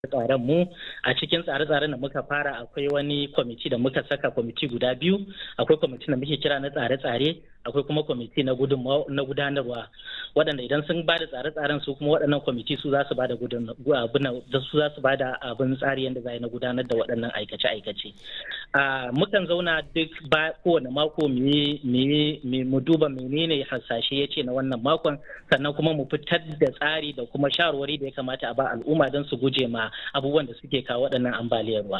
tsaren mu a cikin tsare-tsaren da muka fara akwai wani kwamiti da muka saka kwamiti guda biyu akwai kwamiti da muke kira na tsare-tsare akwai kuma kwamiti na gudanarwa waɗanda idan sun ba da tsare-tsaren su kuma waɗannan kwamiti su za su ba da su za su ba da abin tsari yadda za na gudanar da waɗannan aikace-aikace mukan zauna duk ba kowane mako mu duba menene hasashe ya ce na wannan makon sannan kuma mu fitar da tsari da kuma shawarwari da ya kamata a ba al'umma don su guje ma abubuwan da suke kawo waɗannan ambaliyar ruwa